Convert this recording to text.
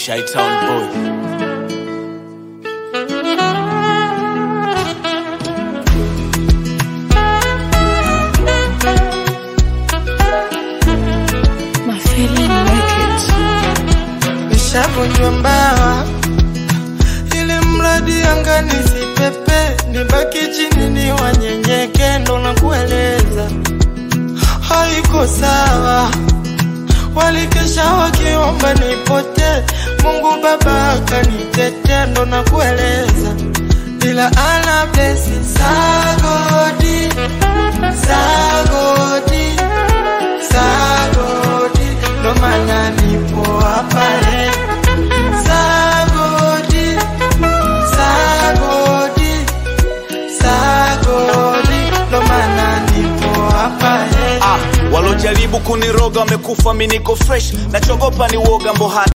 Shytown boy. My feeling wicked. nishavunjwa mbawa, ili mradi anga nisipepe, nibaki chini ni wanyenyeke, ndo nakueleza haiko sawa. Walikesha wakiomba nipote, Mungu Baba akanitetea, ndo nakueleza ila ana blesi sagodi sagodi sagodi, ndo maana nipo hapa leo. Sagodi, sagodi, sagodi, ndo maana nipo hapa leo. Ah, walojaribu kuniroga wamekufa, mi niko fresh, nachogopa ni woga mboha